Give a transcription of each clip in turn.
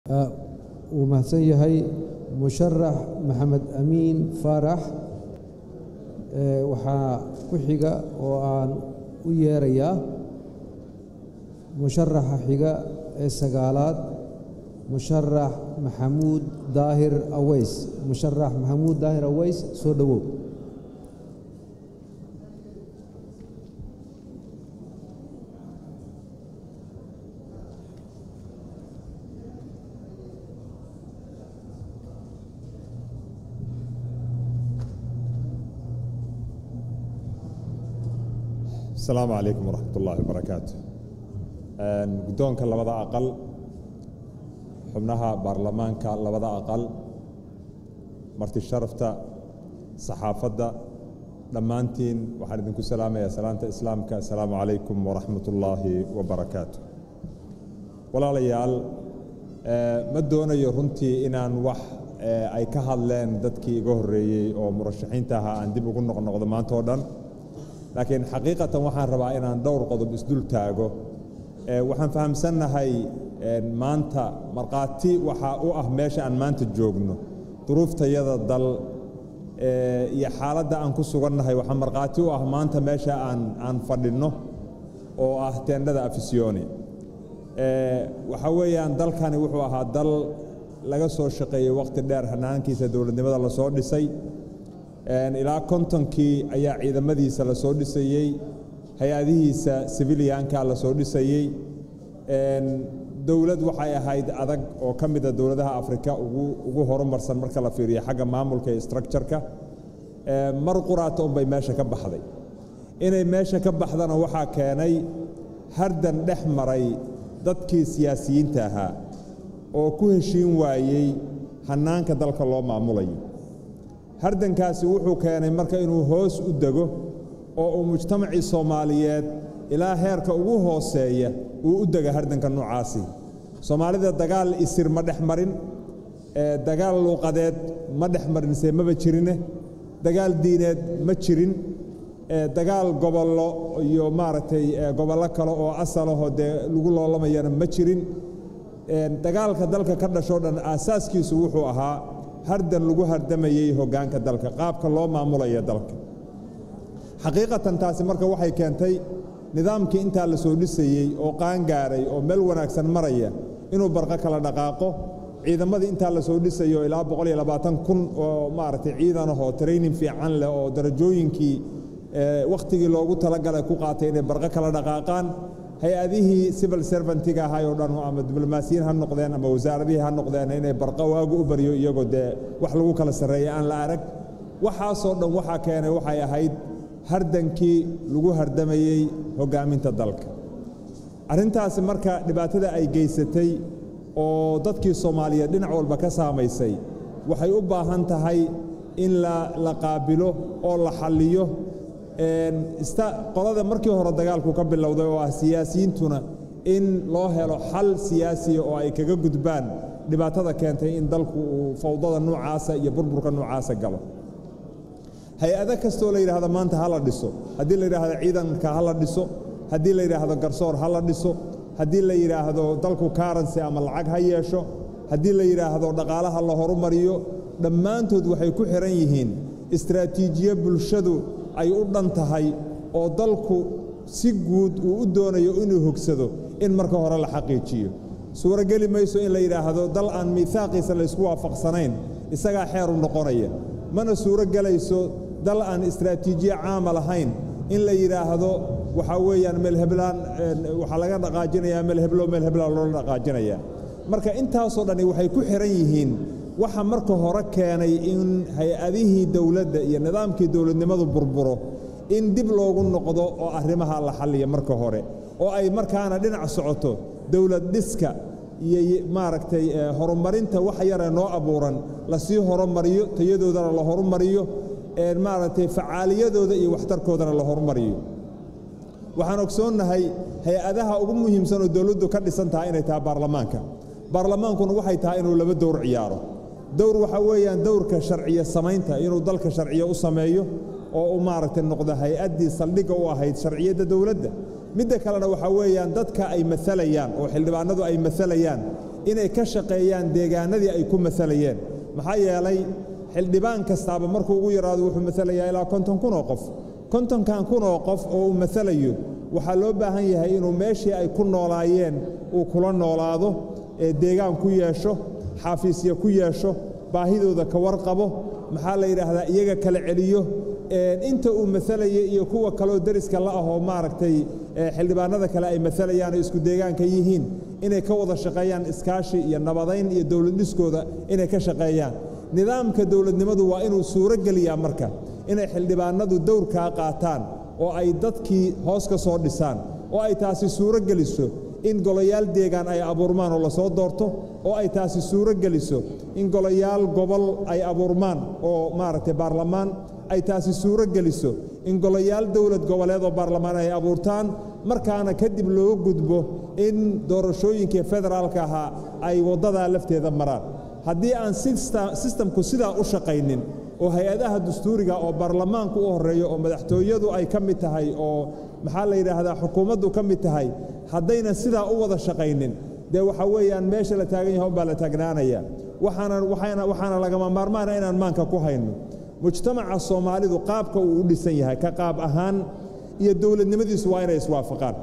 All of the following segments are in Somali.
wuu mahadsan yahay musharax maxamed amiin faarax waxaa ku xiga oo aan u yeerayaa musharaxa xiga ee sagaalaad musharax maxamuud daahir aweys musharax maxamuud daahir aweys soo dhowow asalaamu calaykum waraxmat ullaahi wabarakaatu guddoonka labada aqal xubnaha baarlamaanka labada aqal marti sharafta saxaafadda dhammaantiin waxaan idinku salaamayaa salaanta islaamka asalaamu calaykum waraxmat ullaahi wabarakaatu walaalayaal ma doonayo runtii inaan wax ay ka hadleen dadkii iga horreeyey oo murashaxiinta ahaa aan dib ugu noqnoqdo maanta oo dhan laakiin xaqiiqatan waxaan rabaa inaan dhowr qodob isdul taago waxaan fahamsannahay maanta markhaati waxaa u ah meesha aan maanta joogno duruuftayada dal iyo xaaladda aan ku sugannahay waxaa markhaati u ah maanta meesha aan aan fadhinno oo ah teendhada afisyooni waxaa weeyaan dalkani wuxuu ahaa dal laga soo shaqeeyey waqti dheer hanaankiisa dowladnimada la soo dhisay ilaa kontonkii ayaa ciidamadiisa la soo dhisayey hay-adihiisa sibiliyaanka la soo dhisayey dowlad waxay ahayd adag oo ka mida dowladaha afrika ugu horumarsan marka la fiiriyo xagga maamulka iyo structureka mar quraata unbay meesha ka baxday inay meesha ka baxdana waxaa keenay hardan dhex maray dadkii siyaasiyiinta ahaa oo ku heshiin waayey hannaanka dalka loo maamulayo hardankaasi wuxuu keenay marka inuu hoos u dego oo uu mujtamacii soomaaliyeed ilaa heerka ugu hooseeya uu u dega hardanka noocaasi soomaalida dagaal isir ma dhex marin dagaal luuqadeed ma dhex marinse maba jirine dagaal diineed ma jirin dagaal gobollo iyo maaragtay gobollo kale oo asalahoo dee lagu loolamayana ma jirin dagaalka dalka ka dhashoo dhan aasaaskiisu wuxuu ahaa hardan lagu hardamayey hoggaanka dalka qaabka loo maamulaya dalka xaqiiqatan taasi marka waxay keentay nidaamkii intaa la soo dhisayey oo qaangaaray oo meel wanaagsan maraya inuu barqo kala dhaqaaqo ciidamadii intaa la soo dhisayo ilaa boqol iyo labaatan kun oo maaragtay ciidan ahoo training fiican leh oo darajooyinkii wakhtigii loogu talagalay ku qaatay inay barqo kala dhaqaaqaan hay-adihii civil servantiga ahay oo dhan ama diblomaasiyiin ha noqdeen ama wasaaradihii ha noqdeen inay barqa waagu u baryo iyagoo dee wax lagu kala sarreeya aan la arag waxaasoo dhan waxaa keenay waxay ahayd hardankii lagu hardamayey hoggaaminta dalka arrintaasi marka dhibaatada ay geysatay oo dadkii soomaaliyeed dhinac walba ka saamaysay waxay u baahan tahay in la qaabilo oo la xalliyo qolada markii hore dagaalku ka bilowday oo ah siyaasiyiintuna in loo helo xal siyaasiya oo ay kaga gudbaan dhibaatada keentay in dalku uu fawdada noocaasa iyo burburka noocaasa galo hay-ado kastoo la yidhaahdo maanta ha la dhiso haddii la yidhaahdo ciidanka ha la dhiso haddii la yidhaahdo garsoor ha la dhiso haddii la yidhaahdo dalku karansi ama lacag ha yeesho haddii la yidhaahdo dhaqaalaha la horumariyo dhammaantood waxay ku xihan yihiin istraatiijiye bulshadu ay u dhan tahay oo dalku si guud uu u doonayo inuu hogsado in marka hore la xaqiijiyo suurogeli mayso in la yidhaahdo dal aan miihaaqiisa laysku waafaqsanayn isagaa xeeru noqonaya mana suuro gelayso dal aan istraatiijiye caama lahayn in la yidhaahdo waxaa weeyaan meelheblaan waxaa laga dhaqaajinayaa meelheblo meelheblaan loola dhaqaajinayaa marka intaasoo dhani waxay ku xihan yihiin waxa marka hore keenay in hay-adihii dowladda iyo nidaamkii dowladnimadu burburo in dib loogu noqdo oo arrimaha la xalliya marka hore oo ay markaana dhinac socoto dowlad dhiska iyo maaragtay horumarinta wax yaree noo abuuran lasii horumariyo tayadoodana la horumariyo maaragtay facaaliyadooda iyo waxtarkoodana la horumariyo waxaan ogsoonnahay hay-adaha ugu muhiimsan oo dowladdu ka dhisan tahay inay tahay baarlamaanka baarlamaankuna waxay tahay inuu laba dowr ciyaaro dowr waxaa weeyaan dowrka sharciyo samaynta inuu dalka sharciyo u sameeyo oo u maaragtay noqdo hay-addii saldhigga u ahayd sharciyadda dowladda midda kalena waxaa weeyaan dadka ay maalayaan oo xildhibaanadu ay maalayaan inay ka shaqeeyaan deegaanadii ay ku maalayeen maxaa yeelay xildhibaan kastaaba markuu ugu yaraado wuxuu maalayaa ilaa konton kun oo qof kontonkan kun oo qof oo uu maalayo waxaa loo baahan yahay inuu meeshii ay ku noolaayeen uu kula noolaado ee deegaan ku yeesho xaafiisya ku yeesho baahidooda ka warqabo maxaa la yidhaahdaa iyaga kala celiyo inta uu maalayay iyo kuwa kaleo deriska la ahoo maaragtay xildhibaanada kale ay maalayaan oo isku deegaanka yihiin inay ka wada shaqeeyaan iskaashi iyo nabadayn iyo dowlad dhiskooda inay ka shaqeeyaan nidaamka dowladnimadu waa inuu suuro geliyaa marka inay xildhibaanadu dowrkaa qaataan oo ay dadkii hoos ka soo dhisaan oo ay taasi suuro geliso in golayaal deegaan ay abuurmaan oo lasoo doorto oo ay taasi suuro geliso in golayaal gobol ay abuurmaan oo maaragtay baarlamaan ay taasi suuro geliso in golayaal dowlad goboleed oo baarlamaan ay abuurtaan markaana kadib loo gudbo in doorashooyinkii federaalka ahaa ay waddadaa lafteeda maraan haddii aan sistamku sidaa u shaqaynin oo hay-adaha dastuuriga oo baarlamaanku u horreeyo oo madaxtooyadu ay ka mid tahay oo maxaa la yidhaahdaa xukuumaddu ka mid tahay haddaynan sidaa u wada shaqaynin dee waxaa weeyaan meesha la taagan yahay unbaa la taagnaanaya waxaana lagama maarmaana inaan maanka ku hayno mujtamaca soomaalidu qaabka uu u dhisan yahay ka qaab ahaan iyo dowladnimadiisu waa inay iswaafaqaan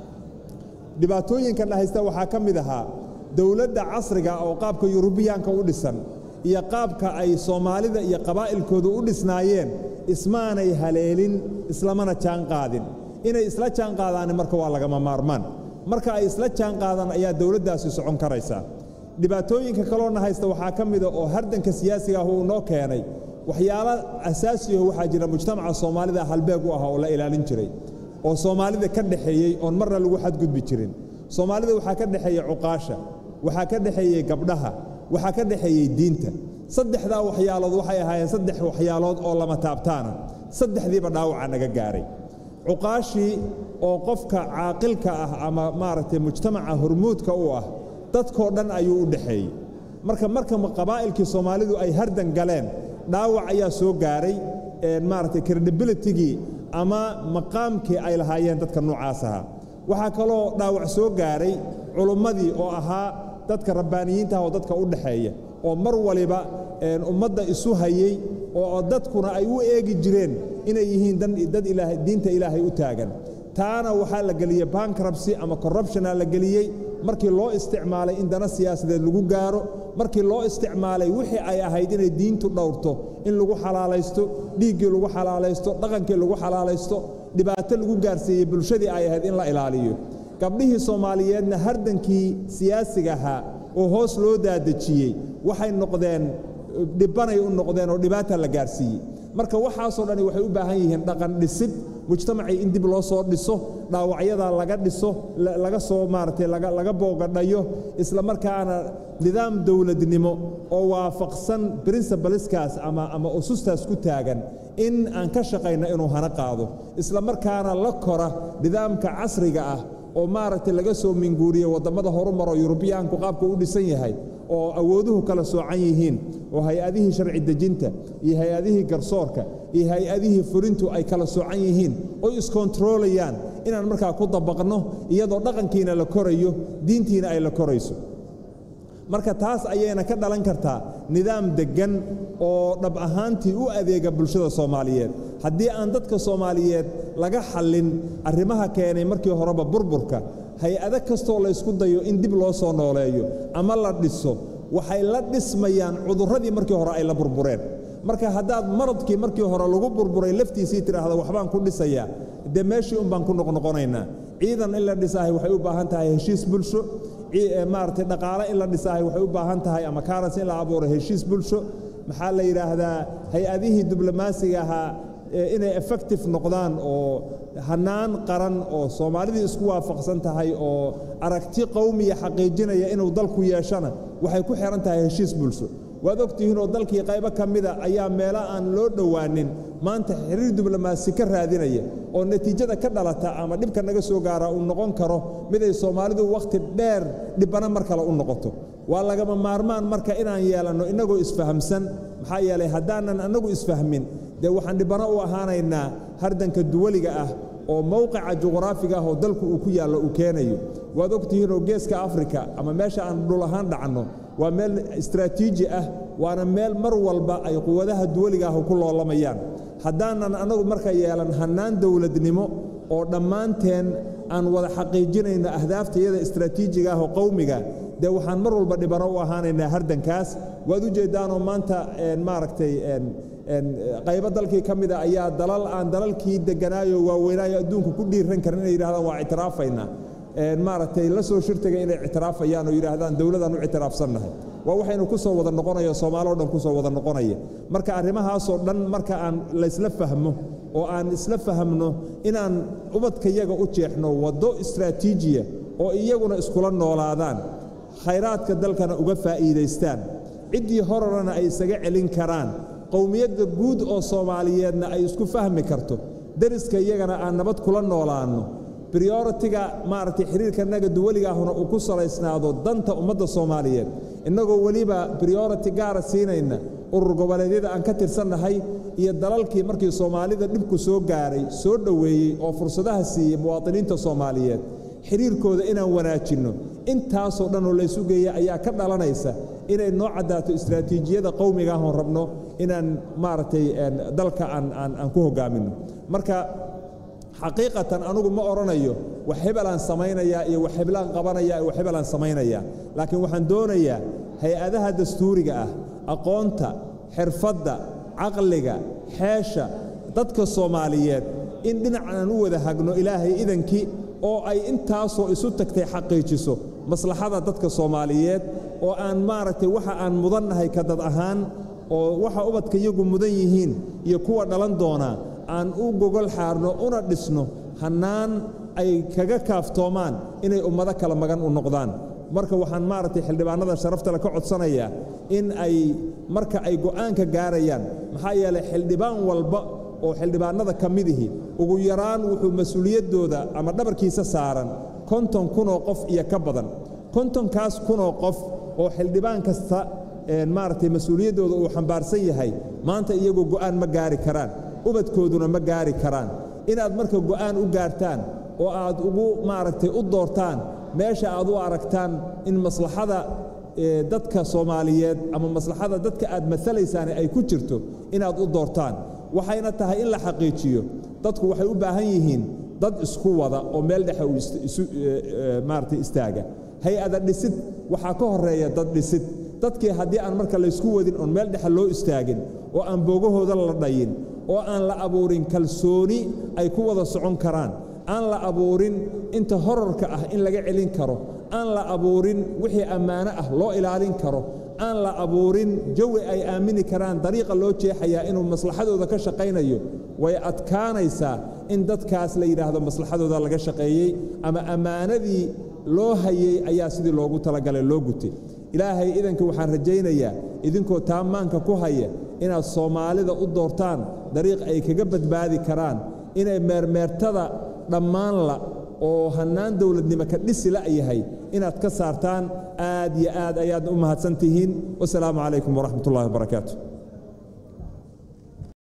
dhibaatooyinkan dhahaysta waxaa ka mid ahaa dowladda casriga oo qaabka yurubiyaanka u dhisan iyo qaabka ay soomaalida iyo qabaa'ilkoodu u dhisnaayeen ismaanay haleelin islamana jaan qaadin inay isla jaan qaadaani marka waa lagama maarmaan marka ay isla jaan qaadaan ayaa dowladdaasi socon karaysaa dhibaatooyinka kaloona haysta waxaa ka mida oo hardanka siyaasiga ah uu noo keenay waxyaalo asaasiyaho waxaa jira mujtamaca soomaalida halbeeg u ah oo la ilaalin jiray oo soomaalida ka dhexeeyey oon marna lagu xadgudbi jirin soomaalida waxaa ka dhexeeya cuqaasha waxaa ka dhexeeyey gabdhaha waxaa ka dhexeeyey diinta saddexdaa waxyaalood waxay ahaayeen saddex waxyaalood oo lama taabtaana saddexdiiba dhaawaca naga gaaray cuqaashii oo qofka caaqilka ah ama maaragtay mujtamaca hormuudka u ah dadkoo dhan ayuu u dhexeeyey marka marka qabaa'ilkii soomaalidu ay hardan galeen dhaawac ayaa soo gaaray maaragtay credibilitigii ama maqaamkii ay lahaayeen dadka noocaas ahaa waxaa kaloo dhaawac soo gaaray culummadii oo ahaa dadka rabbaaniyiinta ah oo dadka u dhexeeya oo mar waliba ummadda isu hayey oo dadkuna ay u eegi jireen inay yihiin dad diinta ilaahay u taagan taana waxaa la geliyey bankrabsy ama corruptiona la geliyey markii loo isticmaalay in dana siyaasadeed lagu gaaro markii loo isticmaalay wixii ay ahayd inay diintu dhowrto in lagu xalaalaysto dhiiggii lagu xalaalaysto dhaqankii lagu xalaalaysto dhibaato lagu gaarsiiyey bulshadii ay ahayd in la ilaaliyo gabdhihii soomaaliyeedna hardankii siyaasiga ahaa oo hoos loo daadejiyey waxay noqdeen dhibbanay u noqdeen oo dhibaata la gaarsiiyey marka waxaasoo dhani waxay u baahan yihiin dhaqan dhisid mujtamacii in dib loo soo dhiso dhaawacyadaa laga dhiso laga soo maaragtay laga boogadhayo isla markaana nidaam dowladnimo oo waafaqsan brincebaleskaas ama ama usustaas ku taagan in aan ka shaqayno inuu hana qaado isla markaana la kora nidaamka casriga ah oo maaragtay laga soo minguuriye waddamada horumaroo yurubiyaanku qaabka u dhisan yahay oo awooduhu kala soocan yihiin oo hay-adihii sharci dejinta iyo hay-adihii garsoorka iyo hay-adihii fulintu ay kala soocan yihiin oy iskontaroolayaan inaan markaa ku dabaqno iyadoo dhaqankiina la korayo diintiina ay la korayso marka taas ayayna ka dhalan kartaa nidaam deggan oo dhab ahaantii u adeega bulshada soomaaliyeed haddii aan dadka soomaaliyeed laga xallin arrimaha keenay markii horeba burburka hay-ado kastoo laysku dayo in dib loo soo nooleeyo ama la dhiso waxay la dhismayaan cudurradii markii hore ay la burbureen marka haddaad maradkii markii hore lagu burburay laftiisii tidhaahda waxbaan ku dhisayaa dee meeshii un baan ku noqnoqonaynaa ciidan in la dhisaahay waxay u baahan tahay heshiis bulsho maaragtay dhaqaale in la dhisaahay waxay u baahan tahay ama karansi in la abuuro heshiis bulsho maxaa la yidhaahdaa hay-adihii diblomaasiga ahaa inay effective noqdaan oo hannaan qaran oo soomaalidii isku waafaqsan tahay oo aragti qowmiya xaqiijinaya inuu dalku yeeshana waxay ku xihan tahay heshiis bulsho waad ogtihiinoo dalkii qaybo ka mida ayaa meelo aan loo dhowaanin maanta xiriir diblomaasi ka raadinaya oo natiijada ka dhalata ama dhibka naga soo gaara uu noqon karo miday soomaalidu wakhti dheer dhibbana mar kale u noqoto waa lagama maarmaan marka inaan yeelanno innagoo isfahamsan maxaa yeelay haddaanan annagu isfahmin dee waxaan dhibbano u ahaanaynaa hardanka duwaliga ah oo mowqica juqraafiga ah oo dalku uu ku yaallo uu keenayo waad ogtihiinoo geeska afrika ama meesha aan dhul ahaan dhacanno waa meel istraatiiji ah waana meel mar walba ay quwadaha duwaliga ah ku loolamayaan haddaanan annagu marka yeelan hannaan dowladnimo oo dhammaanteen aan wada xaqiijinayno ahdaafta istraatiijiga ah oo qowmiga dee waxaan mar walba dhibano u ahaanaynaa hardankaas waad u jeeddaanoo maanta maaragtay qaybo dalkii ka mida ayaa dalal aan dalalkii deganaayo waaweynaayo adduunku ku dhiiran karin inay yidhahdaan waa ictiraafaynaa maaragtay la soo shirtaga inay ictiraafayaan oo yidhaahdaan dowladaan u ictiraafsannahay waa waxaynu ku soo wada noqonayo soomaaloo dhan ku soo wada noqonaya marka arrimahaasoo dhan marka aan laysla fahmo oo aan isla fahamno inaan ubadkayaga u jeexno waddo istraatiijiya oo iyaguna iskula noolaadaan khayraadka dalkana uga faa'iidaystaan ciddii horarana ay isaga celin karaan qowmiyadda guud oo soomaaliyeedna ay isku fahmi karto deriska iyagana aan nabad kula noolaanno brioritiga maaragtay xiriirkanaga duwaligaahuna uu ku salaysnaado danta ummadda soomaaliyeed innagoo weliba briority gaara siinayna urur goboleedyada aan ka tirsannahay iyo dalalkii markii soomaalida dhibku soo gaaray soo dhoweeyey oo fursadaha siiyey muwaadiniinta soomaaliyeed xiriirkooda inaan wanaajinno intaasoo dhan oo laysu geeya ayaa ka dhalanaysa inay noo caddaato istraatiijiyada qowmiga ahoon rabno inaan maaragtay dalka aan ku hoggaaminno marka xaqiiqatan anugu ma odhanayo wax hebelaan samaynayaa iyo wax heblaan qabanayaa iyo wax hebelaan samaynayaa laakiin waxaan doonayaa hay-adaha dastuuriga ah aqoonta xirfadda caqliga xeesha dadka soomaaliyeed in dhinacaan u wada hagno ilaahay idankii oo ay intaasoo isu tagtay xaqiijiso maslaxada dadka soomaaliyeed oo aan maaragtay waxa aan mudannahay ka dad ahaan oo waxa ubadka iyagu mudan yihiin iyo kuwa dhalan doonaa aan u gogol xaarno una dhisno hannaan ay kaga kaaftoomaan inay ummado kala magan u noqdaan marka waxaan maaragtay xildhibaanada sharaftale ka codsanayaa in ay marka ay go'aanka gaarayaan maxaa yeelay xildhibaan walba oo xildhibaanada ka midihi ugu yaraan wuxuu mas-uuliyaddooda ama dhabarkiisa saaran konton kunoo qof iyo ka badan kontonkaas kunoo qof oo xildhibaan kasta maaragtay mas-uuliyaddooda uu xambaarsan yahay maanta iyagu go'aan ma gaari karaan ubadkooduna ma gaari karaan inaad marka go'aan u gaartaan oo aad ugu maaragtay u doortaan meesha aad u aragtaan in maslaxada dadka soomaaliyeed ama maslaxada dadka aad maalaysaane ay ku jirto inaad u doortaan waxayna tahay in la xaqiijiyo dadku waxay u baahan yihiin dad isku wada oo meel dhexe maaragtay istaaga hay-ada dhisid waxaa ka horeeya dad dhisid dadkii haddii aan marka laysku wadin oon meel dhexe loo istaagin oo aan boogahooda la dhayin oo aan la abuurin kalsooni ay ku wada socon karaan aan la abuurin inta horarka ah in laga celin karo aan la abuurin wixii ammaano ah loo ilaalin karo aan la abuurin jawi ay aamini karaan dariiqa loo jeexayaa inuu maslaxadooda ka shaqaynayo way adkaanaysaa in dadkaas la yidhaahdo maslaxadooda laga shaqeeyey ama ammaanadii loo hayey ayaa sidii loogu talagalay loo gutay ilaahay idanka waxaan rajaynayaa idinkoo taamaanka ku haya inaad soomaalida u doortaan dariiq ay kaga badbaadi karaan inay meermeertada dhammaanla oo hannaan dowladnimo ka dhisi la yahay inaad ka saartaan aad iyo aad ayaad u mahadsan tihiin wasalaamu calaykum waraxmat ullahi wabarakaatu